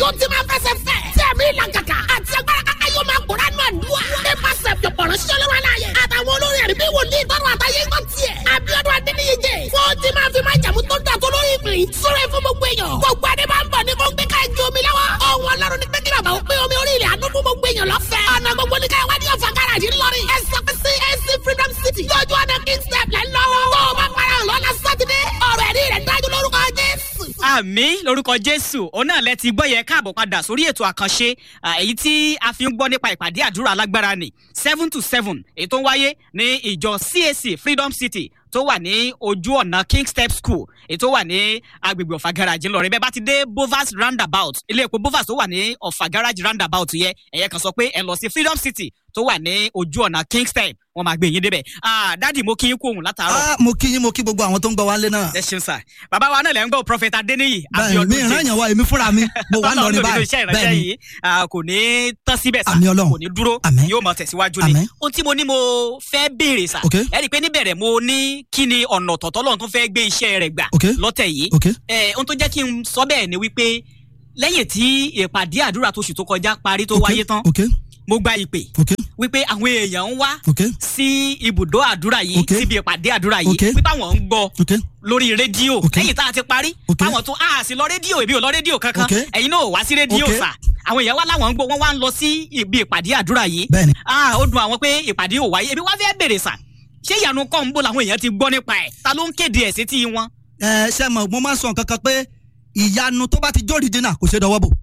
yóò ti máa fẹsẹ̀ fẹ́. tí ẹ̀mí ìlànkàkà àti agbára kaka yóò máa gbòòrà nù àdúrà. nípasẹ̀ pọ̀pọ̀rọ̀ ṣọlọ́wọ́ aláyẹ. àtàwọn olórí ẹ̀rí bí wòlíì tọrọ àtàyè ń gbọ́ tiẹ̀. Abíọ́dún Adéníyí jẹ́. fún ti máa fi máa jàmú tó dà tó lórí ìpín. sọ̀rọ̀ fún gbogbo èèyàn. gbogbo adé máa ń bọ̀ ní kóńgbé ká ẹjọ́ omi lọ́wọ́. ọ̀hún ọlọ́run ní pẹ́kí bàbá ó pé omi orí ilẹ̀ àánú fún gbogbo èèyàn lọ́fẹ̀ẹ́. ọ̀nà gbogbo ní káyọ̀ wádìí ọ̀fà gáràjì ńlọrin. ẹ sọ pé CAC Freedom City. lójú ọ̀nà Kings step lẹ́ lọ́wọ́. tó o bá para lọ́la sátidé. ọ̀rọ̀ ẹ̀rí rẹ̀ dájú lórúkọ Jésù. àmì lórúkọ jésù òun náà lẹ ti gbọ́ yẹ káàbọ̀ padà sórí ètò àkànṣe à, èyí tí a fi ń gbọ́ nípa ìpàdé àdúrà alágbára ni seven to seven èyí tó ń wáyé ní ìjọ cac freedom city tó wà ní ojú ọ̀nà king step school èyí tó wà ní agbègbè ọ̀fà garage ńlọrin bẹ́ẹ̀ bá ti dé bovas roundabout ilé epo bovas tó wà ní ọ̀fà garage roundabout yẹ ẹ̀yẹ kan sọ pé ẹ̀ lọ sí freedom city tó wà ní ojú ọ̀nà king step wọ́n máa gbé yín débẹ̀ Ah, dádì mo kí yín kú òun látàárọ̀ Ah, mo kí yín mo kí gbogbo àwọn tó ń gbọ́ wálé náà. ẹ ṣeun sà bàbá wa náà lẹ́ ń gbọ́ prophet adeniyi bẹ́ẹ̀ mi ìran yàn wá èmi fúnra mi mo wà lọrin Ọlọ́run nínú báyìí iṣẹ́ ìránṣẹ́ bẹ́ẹ̀ ni yìí ah, kò ní tán síbẹ̀ sá Àmín Ọlọ́run. kò ní dúró Àmín. yóò máa tẹ̀síwájú ni Àmín. ohun tí mo ní mo fẹ́ béèrè sá Ok. ẹ rí i pé níbẹ̀rẹ̀ mo ní kí ni ọ̀nà tọ̀tọ̀ lọ́run tó fẹ́ gbé iṣẹ́ rẹ̀ gbà Ok. lọ́tẹ̀ yìí ok Eh, ohun tó jẹ́ kí n sọ bẹ́ẹ̀ ni wípé lẹ́yìn tí ìpàdé àdúrà tóṣù tó kọjá parí tó ok wáyé tán ok mo gba ìpè ok wípé àwọn èèyàn ń wá ok sí ibùdó àdúrà yìí Ok. síbi ìpàdé àdúrà yìí Ok. wípé àwọn ń gbọ́ ok lórí rédíò Ok. lẹ́yìn tá a ti parí Ok. táwọn tún a sì lọ rédíò èmi ò lọ rédíò kankan Ok. ẹ̀yin náà ò wá sí rédíò Ok. sà àwọn èèyàn wá láwọn ń gbọ́ wọ́n wá ń lọ sí ibi ìpàdé àdúrà yìí bẹ́ẹ̀ni ah ó dùn àwọn pé ìpàdé ò wáyé èmi wá fẹ́ bèrè sà ṣé ìyanu kọ́ ń bò làwọn èèyàn ti gbọ́ nípa ẹ̀ ta ló ń kéde ẹ̀ sí tí wọn. ẹ ṣe mọ mo máa ń sọ nǹkan kan pé ìyanu tó bá ti jó original kò ṣe dọwọ́ bò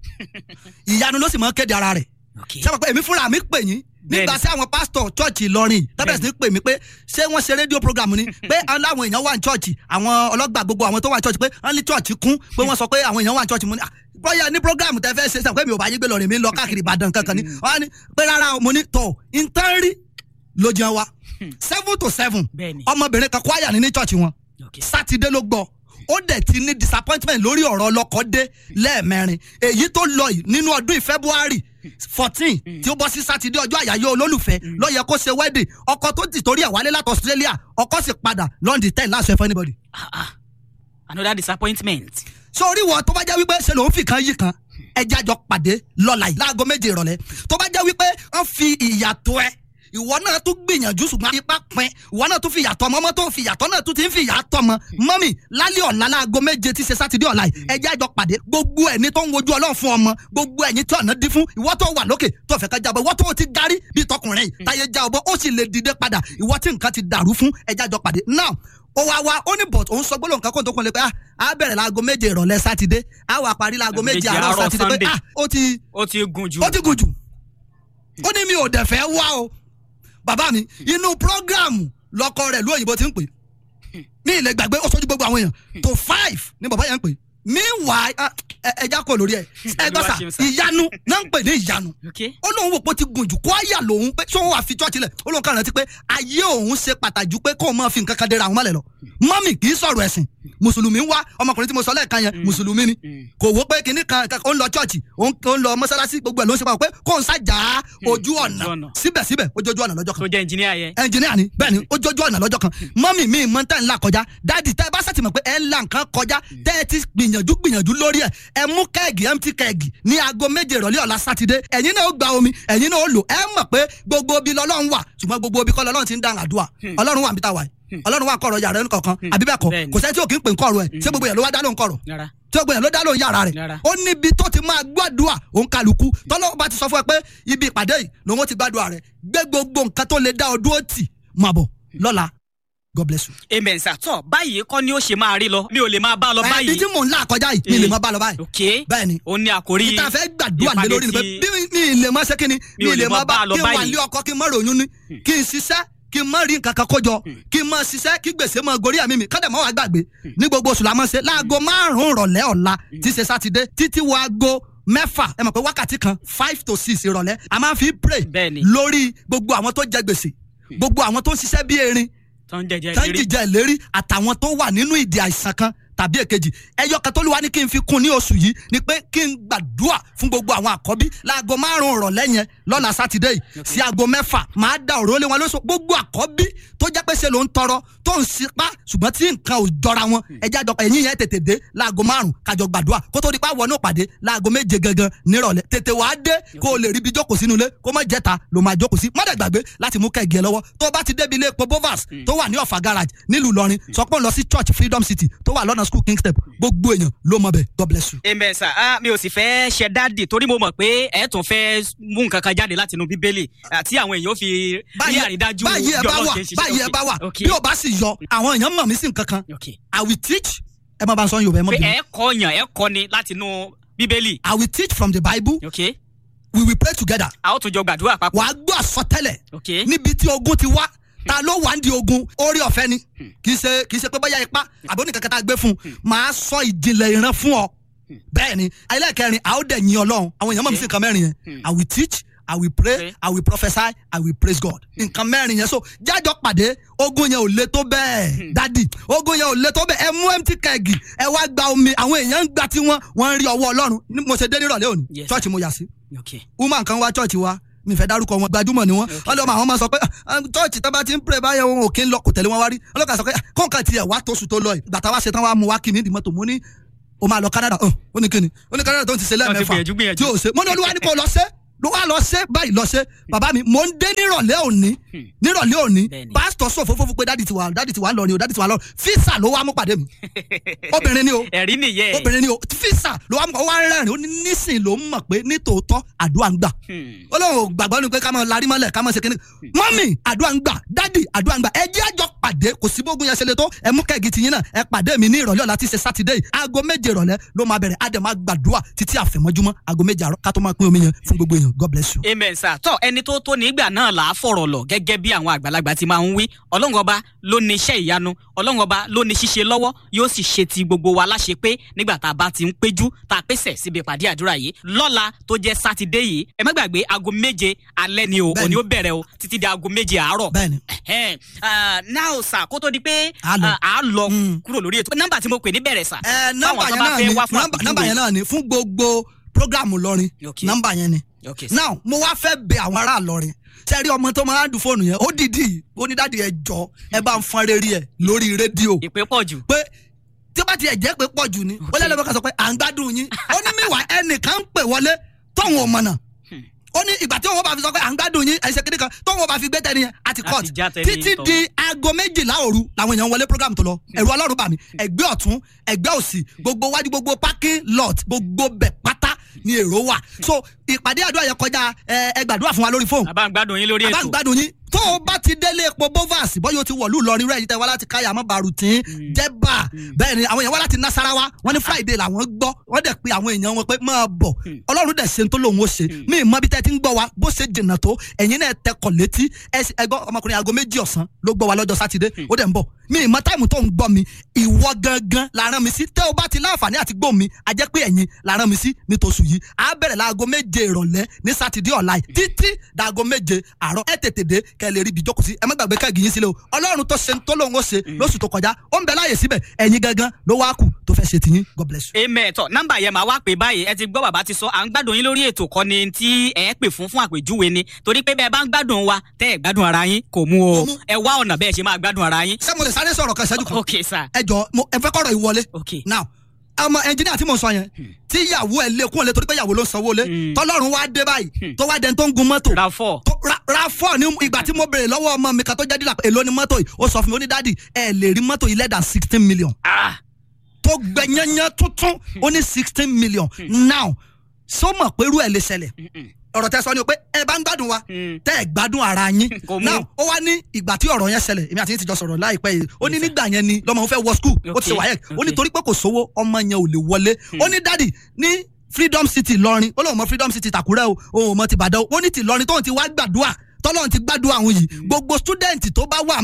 ìyanu ló sì máa ń kéde ara rẹ̀ ṣe mọ̀ pé èmi fúnra mi pè yín nígbà tí àwọn pásítọ̀ chọ́ọ̀chì Ìlọrin tábìlẹ̀ sí pè mí pé ṣé wọ́n ṣe rédíò program ni pé aláwọn èèyàn wà ní chọ́ọ̀chì àwọn ọlọ́gbà gbogbo àwọn tó wà ní chọ́ọ̀chì pé wọ́n ní chọ́ọ̀chì kún pé wọ́n sọ pé àwọn èèyàn wà ní chọ́ọ̀chì mo ní "Ah, bóyá ní program tẹ fẹ́ ṣe sàn pé mi ò bá yín gbé lọ́rin mi ń lọ káàkiri Ìbàdàn kankan ni wọ́n á ní pé rárá o, mo ní tọ̀ ìtàn rí ló jẹun wa seven to seven bẹ́ẹ̀ni ọmọbìnrin kan kwaya ní ní chọ́ọ̀chì wọn sátidé ló gbọ́ ó dẹ̀ ti ní disappointment lórí ọ̀rọ̀ ọlọ́kọ dé lẹ́ẹ̀mẹrin èyí tó lọ yìí nínú ọdún yìí february fourteen tí ó bọ́ sí sátidé ọjọ́ àyáyọ́ olólùfẹ́ ló yẹ kó ṣe wedding ọkọ tó ti torí ẹ̀ wálé láti australia ọkọ sì padà london ten láṣẹ fún anybody. ah ah another disappointment. sórí wọn tó bá jẹ́ wípé ṣe lòun fi kan yí kan ẹjẹ́ àjọ pàdé lọ́la yìí láago méje ìrọ̀lẹ́ tó bá jẹ́ wípé wọ́n fi ìyàtọ̀ ẹ ìwọ náà tún gbìyànjú ṣùgbọ́n ipá pin ìwọ náà tún fi ìyàtọ̀ ọmọ ọmọ tó fi ìyàtọ̀ náà tún ti ń fi ìyàtọ̀ ọmọ mọ́mì lálẹ́ ọ̀la láago méje tí ṣe sátidé ọ̀la yìí ẹjẹ́ àjọ pàdé gbogbo ẹni tó ń wojú ọlọ́run fún ọmọ gbogbo ẹ̀yin tí ọ̀nà dín fún ìwọ tó wà lókè tó fẹ́ ká jábọ̀ ìwọ tó ti darí bíi tọkùnrin yìí táyé já ọbọ̀ ó sì lè dìde padà ìwọ tí nǹkan ti dàrú fún ẹjẹ́ àjọ pàdé now ó wá wá ó ní bọ̀t òun sọ gbólóhùn kan kó tó kún lé pé ah á bẹ̀rẹ̀ láago méje ìrọ̀lẹ́ sátidé á wà parí láago méje Méje àárọ̀ àárọ̀ sátidé pé Sunday. ah ó ti ó ti gùn jù. ó ti gùn jù ó ní mi ò dẹ̀ fẹ́ wá o bàbá mi inú prógráàmù lọkọ rẹ̀ lóyìnbó ti ń pè ní ilẹ̀ gbàgbé ó sójú gbogbo àwọn èèyàn tó five ní bàbá yẹn ń pè meanwhile ah, ẹ- ẹja kò lórí ẹ ẹgbẹ́ sà ṣeun sà. ìyanu náà ń pè ní ìyanu Okay. ó lóun wò pé ó ti gùn jù kó àyà lòun pé ṣé òun wà fi chọ́ọ̀chì lẹ̀ ó lóun kàn rántí pé ayé òun ṣe pàtàkì pé kóun máa fi nǹkan kan dera àwọn mọ́lẹ̀ lọ mọ́mì kì í sọ̀rọ̀ ẹ̀sìn mùsùlùmí ń wá ọmọkùnrin tí mo sọ lẹ́ẹ̀kan yẹn mùsùlùmí ni Mm. kò wó pé kinní kan kan- ó ń lọ chọ́ọ̀chì ó ń ó ń lọ mọ́sálásí gbogbo ẹ̀ ló ń ṣe pàpọ̀ pé kóun ṣàjà ojú ọ̀nà ojú ọ̀nà. síbẹ̀síbẹ̀ ó jójú ọ̀nà lọ́jọ́ kan tó jẹ́ engineer yẹn. ẹnjìníà ni bẹ́ẹ̀ ni ó jójú ọ̀nà lọ́jọ́ kan mọ́mì mi mọ́ tẹ́ ń là kọjá dáàdì tẹ́ ẹ bá sàtìmọ̀ pé ẹ ń là nǹkan kọjá tẹ́ ẹ ti gbìyànjú gbìyànjú lórí ẹ̀ ẹ mú kẹ́ẹ̀gì empty kẹ́ẹ̀gì ní aago méje ìrọ̀lẹ́ ọ̀la sátidé ẹ̀yin náà ó gba omi ẹ̀yin náà ó lò ẹ mọ̀ pé gbogbo ibi lọ́lọ́run wà ṣùgbọ́n gbogbo ibi kọ́ lọ́lọ́run ti ń dáhùn àdúrà ọlọ́run wà níbi tá a wà yìí ọlọ́run wà kọ̀rọ̀ yàrá ẹni kọ̀ọ̀kan àbí bẹ́ẹ̀ kọ́ Bẹ́ẹ̀ni. kò sẹ́ni tí ò kí ń pè ń kọ̀rọ̀ ẹ̀ ṣé gbogbo yẹn ló wá dá lóhùn kọ̀rọ̀ rárá tí ó gbìyànjú ló dá lóhùn yàrá rẹ̀ Rárá. ó níbi tó ti máa gbàdúrà òun kálukú tọ́lọ́ bá ti sọ fún ẹ pé ibi ìpàdé yìí lòun ó ti gbàdúrà rẹ̀ gbé gbogbo nǹkan tó lè dá ọ dúró tì máa bọ̀ lọ́la God bless you. amen sir tọ báyìí kọ́ ni ó ṣe máa rí lọ mi ò lè máa bá a lọ ẹbí báyìí. tí mò ń là kọjá yìí mi lè máa bá lọ báyìí ok bẹ́ẹ̀ ni ó ní àkórí ìta fẹ́ gbàdúrà lé lórí ni pé ìpàdé bí mi lè máa ṣe kí ni Mi ò mi lè máa bá lọ kí n wà báyìí. lé ọkọ kí n má ròyún ní kí n ṣiṣẹ́ kí n má rí nǹkan kan kójọ kí n má ṣiṣẹ́ kí gbèsè máa gorí àmì mi kọ́dẹ̀ mọ́ wàá gbàgbé ní gbogbo oṣù la máa ń ṣe láago márùn-ún ìrọ̀lẹ́ ọ̀la tí ṣe sátidé títí wo aago mẹ́fà ẹ mọ̀ pé wákàtí kan five to six ìrọ̀lẹ́ a máa fi pray Bẹ́ẹ̀ ni. lórí gbogbo àwọn tó jẹ gbèsè gbogbo àwọn tó ń ṣiṣẹ́ bí erin tó ń jẹjẹ tán lérí jìjẹ ìlérí àtàwọn tó wà nínú ìdí àìsàn kan tàbí èkejì ẹyọ kan tó lù wá ní kí n fi kún ní oṣù yìí ni pé kí n gbàdúrà fún gbogbo àwọn àkọ́bí láago márùn-ún ìrọ̀lẹ́ yẹn lọ́la sátidé yìí sí aago mẹ́fà máa da òró lé wọn lóṣù gbogbo àkọ́bí tó jẹ́ pé ṣe ló ń tọrọ tó ń sipá ṣùgbọ́n tí nǹkan ò jọra wọn ẹjẹ́ àjọpọ̀ ẹ̀yìn yẹn tètè dé láago márùn-ún kájọ gbàdúrà kó tó di pa wọnú pàdé láago méje gangan nírọ̀lẹ́ tètè wàá dé kó o lè ríbi jókòó sínú ilé kó má jẹ́ta ló máa jókòó sí mọ́dẹ̀ gbàgbé láti mú kẹ́gì ẹ lọ́wọ́ tó o bá ti débi ilé epo bovas tó wà ní ọ̀fà garage nílùú Ìlọrin sọ pé ó ń lọ sí church freedom city tó wà lọ́nà school king step gbogbo èèyàn ló mọ bẹ́ẹ̀ god bless you. amen sir ah, mi ò sì fẹ́ ṣe dáàdì torí mo mọ̀ pé ẹ tún fẹ́ mú nǹkan kan jáde láti inú bíbélì àti àwọn èèyàn ó fi rí àrídájú báyìí ẹ bí bá Ọlọ́run wà ṣe ń ṣiṣẹ́. báyìí ẹ bá wà Ok. bí o bá sì yọ àwọn èèyàn mọ̀ mí sí nǹkan kan ok i will teach ẹ má bá ń sọ yorùbá ẹ mọ̀ pé bí ẹ kọ́ yàn ẹ kọ́ ni láti inú bíbélì i will teach from the bible ok we will pray together a ó tún jọ gbàdúrà papọ̀ wàá gbọ́ àsọtẹ́lẹ̀ ok níbi tí ogun ti wá ta ló wà ń di ogun orí ọ̀fẹ́ ni kì í ṣe kì í ṣe pé bóyá ipá àbí oníkankan tá a gbé fún un máa sọ ìjìnlẹ̀ ìran fún ọ bẹ́ẹ̀ ni ayélujákẹ́rin a ó dẹ̀ yin ọlọ́run àwọn èèyàn mọ̀ mí sí nǹkan mẹ́rin yẹn i will teach i will pray Okay. i will prophesy i will praise god nǹkan mẹ́rin yẹn so jájọ pàdé ogun yẹn ò le tó bẹ́ẹ̀ dádì ogun yẹn ò le tó bẹ́ẹ̀ ẹ mú empty kẹ́ẹ̀gì ẹ wá gba omi àwọn èèyàn ń gba tí wọ́n wọ́n ń rí ọwọ́ ọlọ́run Ní- mo ṣe dé nírọ̀lẹ́ òní Yes, church mo yà sí ok woman kan wá church wa mi fẹ́ dárúkọ wọn gbajúmọ̀ ni wọn ọlọ́mọ àwọn máa sọ pé "Ah, church tó bá ti ń pray báyẹn wọn ò kí ń lọ kò tẹ̀lé wọn wá rí ọlọ́kà sọ pé "Ah, kọ́ńkà tiẹ̀ wá tóṣù tó lọ yìí gbàtà wá ṣe tán wá mú wá kí ní ìdí mọ́tò mo ní o máa lọ Canada ọ ó ní kíni ó ní Canada tó ń ti ṣe lẹ́ẹ̀mẹ́fà gbìyànjú, gbìyànjú. tí o ṣe mo ní olúwa ní kó lọ ṣe ló wá lọ ṣe báyìí lọ ṣe bàbá mi mò ń dé nírọ̀lẹ́ òní nírọ̀lẹ́ òní Bẹ́ẹ̀ni. pásítọ̀ sọ fófófó pé dádì ti wà dádì ti wà ń lọ ni o dádì ti wà ń lọ físà ló wá mú pàdé mi obìnrin ni o ẹ̀rí nìyẹn obìnrin ni o físà ló wá mú ọ wá ń rẹ́rìn ó ní nísìn ló ń mọ̀ pé nítòótọ́ àdúrà ń gbà Hmm. ó lóun ò gbàgbọ́ ni pé ká máa larí mọ́lẹ̀ ká máa ṣe kíní mọ́mì àdúrà ń gbà dádì àdúrà ń gbà ẹ jẹ́ àjọ pàdé kò sí bógun yẹn ṣe le tó ẹ mú kẹ́gì tiyín náà ẹ pàdé mi ní ìrọ̀lẹ́ ọ̀la tí ṣe sátidé yìí aago méje ìrọ̀lẹ́ ló máa bẹ̀rẹ̀ á dẹ̀ máa gbàdúrà títí àfẹ̀mọ́júmọ́ aago méje àárọ̀ ká tó máa pín omi yẹn fún gbogbo èèyàn god bless you. amen sir tọ ẹni tó tó nígbà náà là á fọ̀rọ̀ lọ gẹ́gẹ́ bí àwọn àgbàlagbà ti máa ń wí ọlọ́run ọba ló ní iṣẹ́ ìyanu ọlọ́run ọba ló ní ṣíṣe lọ́wọ́ yóò sì ṣe ti gbogbo wa láṣẹ pé nígbà tá a bá ti ń péjú tá a pèsè síbi ìpàdé àdúrà yìí lọ́la tó jẹ́ sátidé yìí ẹ má gbàgbé aago méje alẹ́ ni o Bẹ́ẹ̀ni. òní ó bẹ̀rẹ̀ o títí di aago méje àárọ̀ bẹ́ẹ̀ni Ẹhẹ́n, ah, now sir kó tó di pé A lọ. ah, a lọ Mm. kúrò lórí ètò nọ́mbà tí mo pè ní bẹ̀rẹ̀ sà ẹ nọ́mbà fáwọn tó yẹn bá náà fẹ́ ni wá fún nọ́mbà- nọ́mbà yẹn náà ni fún gbogbo programu lọrin Okay. nọ́mbà yẹn ni Okay, sir. now mo wá fẹ́ bẹ àwọn ará lọrin sẹ́rí ọmọ tó máa ń dùn fóònù yẹn ó dìdí ó ní dáàdi ẹ jọ ẹ bá ń fọn rere ẹ lórí rédíò ìpè pọ̀ jù pé tí ó bá tiẹ̀ jẹ́ pé pọ̀ jù ni ó lẹ́nu kan sọ pé à ń gbádùn yín ó ní míwà ẹnìkan ń pè wọlé tóun ò mọ̀nà ó ní ìgbà tí òun bá fi sọ pé à ń gbádùn yín ẹ̀ṣẹ̀ kiri kan tóun bá fi gbé tẹ́ni yẹn àti court Àti já tẹni títí tọ̀. di aago méjìlá òru làwọn èèyàn wọlé program tó lọ ẹ̀rù ọlọ́run bà mí ẹgbẹ́ ọ̀tún ẹgbẹ́ òsì gbogbo wájú gbogbo parking lot gbogbo bẹ̀ pátá ni èrò wà so ìpàdé àdúrà yẹn kọjá ẹ ẹ gbàdúrà fún wa lórí fóònù àbá ń gbádùn yín lórí àbá ń ètò gbádùn yín tó o bá ti délé epo bovas bọ́yọ̀ ti wọ̀lú Ìlọrin rẹ̀ yìí tẹ́ wá láti káyà mọ́ barutin jẹ́bà bẹ́ẹ̀ ni àwọn èèyàn wá láti nasarawa wọ́n ní friday làwọn gbọ́ wọ́n dẹ̀ pe àwọn èèyàn wọn pé máa bọ̀ ọlọ́run dẹ̀ ṣe ń tó lòun ó ṣe mí mọ́ bí tẹ́ ti ń gbọ́ wa bó ṣe jìnnà tó ẹ̀yin náà tẹkọ̀ létí ẹ̀sìn ẹgbọ́ ọmọkùnrin aago méjì ọ̀sán ló gbọ́ wa lọ́jọ́ sátidé ó dẹ̀ ń bọ̀ mí mọ́ táìmù tó ń gbọ́ mi ìwọ gangan la rán mi sí tẹ́ o bá ti láǹfààní àti gbọ́ mi a jẹ́ pé ẹ̀yin la rán mi sí nítòsù yìí á bẹ̀rẹ̀ láago méje ìrọ̀lẹ́ ní sátidé ọ̀la yìí títí dàago méje àárọ̀ ẹ tètè dé kẹ́ ẹ lè rí ibi jókòó sí ẹ má gbàgbé kẹ́gì yín sílẹ̀ o ọlọ́run tó ṣe tó lóun ó ṣe lóṣù tó kọjá ó ń bẹ láàyè síbẹ̀ ẹ̀yin gangan ló wá kù tó fẹ́ ṣe tiyín god bless you. amen tọ nọ́mbà yẹn máa wá pè báyìí ẹ ti gbọ́ bàbá ti sọ à ń gbádùn yín lórí ètò kọ́ ni tí ẹ pè fún fún àpèjúwe ni torí pé bẹ́ẹ̀ bá ń gbádùn wa tẹ́ ẹ gbádùn ara yín kò mú o Kò mú. ẹ wá ọ̀nà bẹ́ẹ̀ ṣe máa gbádùn ara yín. ṣé mo lè sáré sọ̀rọ̀ kan ìṣẹ́jú kan ok sir ẹ jọ mo ẹ fẹ́ kọ́rọ̀ ìwọlé ok now ọmọ ẹnjìnìà tí mo sọ yẹn tí ìyàwó ẹ lé kún ẹ lé torí pé ìyàwó ló ń sanwó lé Hmm. tọ́lọ́run wá dé báyìí tó wá dẹni tó ń gun mọ́tò ra four tó ra ra fọ́ ní ìgbà tí mo béèrè lọ́wọ́ ọmọ mi kan tó jẹ́ dílà pé èló ni mọ́tò yìí ó sọ fún mi ó ní dáàdì ẹ lè rí mọ́tò yìí less than sixteen million ah tó gbẹ̀yẹ́yẹ́ tuntun ó ní sixteen million now sọ mọ̀ pé irú ẹ̀ lè ṣẹlẹ̀ ọ̀rọ̀ tẹ sọ ni o pé ẹ bá ń gbádùn wa Mm. tẹ́ ẹ gbádùn ara yín Kò mú. now ó wá ní ìgbà tí ọ̀rọ̀ yẹn ṣẹlẹ̀ èmi àti yín ti jọ sọ̀rọ̀ láìpẹ́ yìí ó ní nígbà yẹn ni lọ́mọ òun fẹ́ wọ skul ó ti ṣe Okay, wáyẹ̀ ó ní okay. torí pé kò sówó ọmọ yẹn ò lè wọlé ó ní dádì ní freedom city lọrin ó lóun mọ freedom city tàkúrẹ́ o òun ò mọ ti bàdàn ó ní ti lọrin tóun ti wá gbàdúrà tọ́lọ́run ti gbàdúrà àwọn yìí gbogbo student tó bá wà ń bẹ̀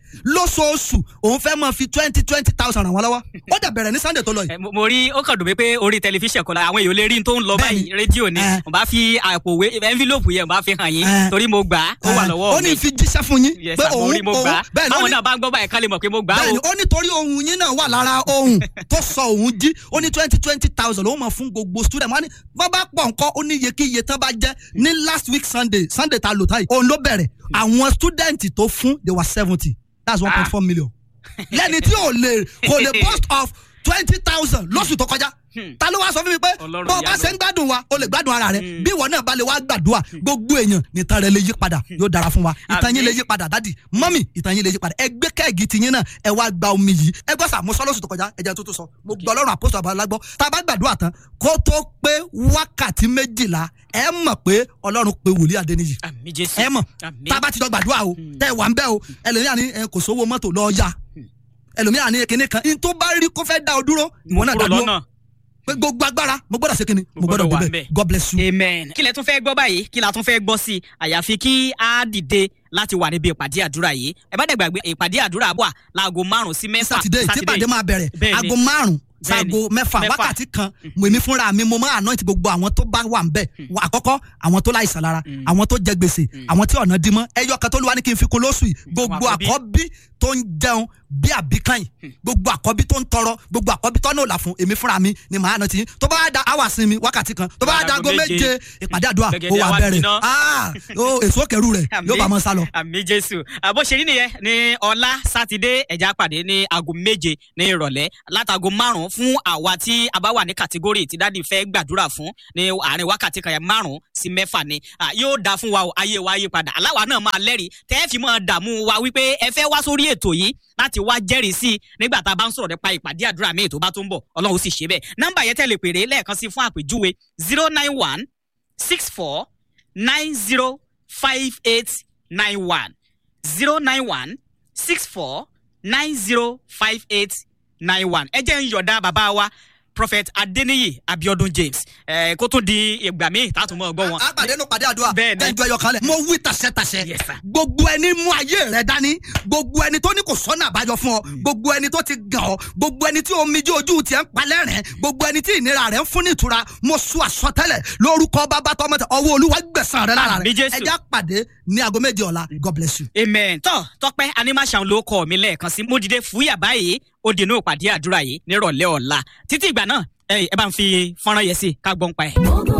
lóṣooṣù òun fẹ́ máa fi twenty twenty thousand ràn wọ́n lọ́wọ́ ó dẹ̀ bẹ̀rẹ̀ ní sunday tó lọ yìí. Ẹ, mo mo rí ó kàn dùn mí pé orí tẹlifíṣàn kan la àwọn èèyàn lè rí n tó ń lọ báyìí Bẹ́ẹ̀ni. rédíò ni Ẹ. mo bá fi àpò wé envelope yẹn mo bá fi hàn yín Ẹ. torí mo gbà á ó wà lọ́wọ́ ó ní fi jíṣẹ́ fún yín Yes, pé sir, mo òun rí mo gbà á bẹ́ẹ̀ ni ó báwọn ní náà bá ń gbọ́ báyìí ká lè mọ̀ pé mo gbà á bẹ́ẹ̀ni o ó ní torí ohun yín náà wà lára ohun tó sọ òun jí ó ní twenty twenty thousand ló mọ̀ fún gbogbo student wọn ni wọ́n bá pọ̀ nǹkan ó ní iye kí iye tán bá jẹ́ ní last week sunday sunday ta lò táyì òun ló bẹ̀rẹ̀ àwọn student tó fún they were seventy that's one point four million lẹ́ni tí ò lè kò lè post of twenty thousand lóṣù tó kọjá ta ló wá sọ fún mi pé Ọlọ́run bó o bá ìyanu. ṣe ń gbádùn wa o lè gbádùn ara rẹ bí ìwọ náà bá lè wá gbàdúrà gbogbo èèyàn nìtan rẹ lè yí padà yóò dára fún wa ìtàn yín lè yí padà dádì mọ́mì ìtàn yín lè yí padà ẹ gbé kẹ́ẹ̀gì tiyín náà ẹ wá gba omi yìí ẹ gbọ́ sà mo sọ lóṣù tó kọjá ẹ jẹ́ tó tó sọ mo gbọ́ ọlọ́run àpòsò àbálágbọ́ tá a bá gbàdúrà tán kó tó pé wákàtí méjìlá ẹ mọ̀ pé ọlọ́run pe wòlíì adéníyì àmì jésù ẹ mọ̀ àmì tá a bá ti jọ gbàdúrà o tẹ́ ẹ wà ń bẹ́ o ẹlòmíà ní ẹ, kò sówó mọ́tò lọ́ọ́ yá ẹlòmíà ní kinní kan ní tó bá rí kó fẹ́ dá ọ dúró ìwọ náà dá kúrò dúró lọ́nà pé gbogbo agbára mo gbọ́dọ̀ ṣe kinní mo gbọ́dọ̀ gbọ́dọ̀ wà débẹ̀ ńbẹ̀. god bless you. amen. kí lẹ tún fẹ́ gbọ́ báyìí kí la tún fẹ́ gbọ́ sí i àyàfi kí a dìde láti wà níbi ìpàdé àdúrà yìí ẹ bá dẹ̀ gbàgbé ìpàdé àdúrà wà láago márùn sí mẹ́fà sátidé tí pàdé máa bẹ̀rẹ̀ Bẹ́ẹ̀ni. aago márùn Bẹ́ẹ̀ni. sago mẹ́fà Mẹ́fà. wákàtí kan mèmí fúnra mi mo máa anoint gbogbo àwọn tó bá wà ń bẹ̀ Wà àkọ́kọ́ àwọn tó láìsàn lára àwọn tó jẹ gbèsè àwọn tí ọ̀nà dí mọ́ ẹyọ kan tó lù wá ní kí n fi kún lóṣù yìí gbogbo àkọ́bí. àkọ́bí tó ń jẹun bí àbíkàn yìí gbogbo àkọ́bí tó ń tọrọ gbogbo àkọ́bí tó ń òòlà fún èmi fúnra mi ni màá anoint yín tó bá da hour sinmi wákàtí kan tó bá da aago méje ìpàdé àdúrà ó Gbẹ̀gẹ̀dẹ̀ wà àwa bẹ̀rẹ̀ gbiná. Ah, ó, èso kẹrù rẹ̀ yóò bá mọ́ sálọ. àmì jésù àbó ṣe rí nìyẹn ní ọlá sátidé ẹja pàdé ní aago méje ní ìrọ̀lẹ́ látago márùn-ún fún àwa tí a bá wà ní kàtígórì tí dáàdi fẹ́ gbàdúrà fún ní àárín wákàtí kan yẹn márùn-ún sí mẹ́fà ni Ah, yóò dáa fún wa o ayé wa yí padà aláwa náà máa lẹ́rìí tẹ́ ẹ fi máa dààmú wa wípé ẹ fẹ́ wá sórí ètò yìí láti wá jẹ́rìí sí i nígbà tá a bá ń sọ̀rọ̀ nípa ìpàdé àdúrà míì tó bá tó ń bọ̀ ọlọ́run sì ṣe bẹ́ẹ̀ nọ́mbà yẹn tẹ̀lé pèrè lẹ́ẹ̀kan sí fún àpèjúwe zero nine one six four nine zero five eight nine one zero nine one six four nine zero five eight nine one ẹ jẹ́ ń yọ̀dá bàbá wa prophet adeniyi abiodun james ẹ kó tún di ìgbà míì tá a tún mọ̀ gbọ́ wọn. àpàdé ló pàdé àdúrà Bẹ́ẹ̀ni. ẹjọ ẹyọ kan lẹ mo wí tàṣẹtàṣẹ Yes, sir. gbogbo ẹni mú ayé rẹ dání gbogbo ẹni tó ní kò sọ́nà àbájọ fún ọ gbogbo ẹni tó ti gàn ọ gbogbo ẹni tí omijé ojú tiẹ̀ ń palẹ̀ rẹ̀ gbogbo ẹni tí ìnira rẹ̀ ń fún ní ìtura mo sún àsọtẹ́lẹ̀ lórúkọ bàbá tọmọ tẹ ọwọ́ olúwa gbẹ̀sán rẹ lára rẹ Àmín, Jésù. ẹjẹ àpàdé ní aago méje ọ̀la god bless you. amen tọ́ tọ́pẹ́ animation ló kọ́ mi lẹ́ẹ̀kan sí mo dìde fúyà báyìí ó dènà ìpàdé àdúrà yìí nírọ̀lẹ́ ọ̀la títí ìgbà náà ẹ ẹ bá ń fi fọ́nrán yẹn sí ká gbọ́n pa ẹ̀.